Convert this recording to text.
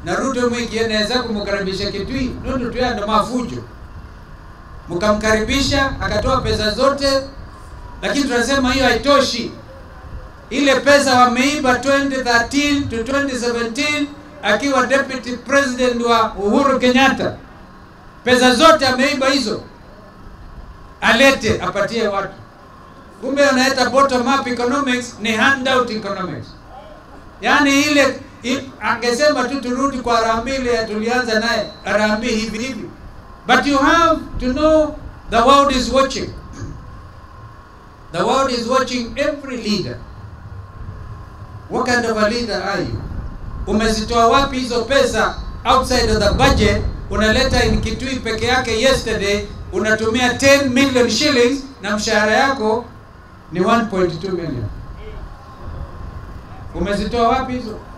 na Ruto mwikieneza kumkaribisha Kitui nundu tuyando mafujo mkamkaribisha akatoa pesa zote, lakini tunasema hiyo haitoshi. Ile pesa wameiba 2013 to 2017 akiwa deputy president wa Uhuru Kenyatta, pesa zote ameiba hizo, alete apatie watu. Kumbe anaita bottom up economics ni handout economics, yaani ile i- angesema tu turudi kwa Harambee ile tulianza naye Harambee hivi hivi, but you have to know the world is watching. The world is watching every leader. What kind of a leader are you? Umezitoa wapi hizo pesa outside of the budget? Unaleta in Kitui peke yake yesterday unatumia 10 million shillings na mshahara yako ni 1.2 million. Umezitoa wapi hizo?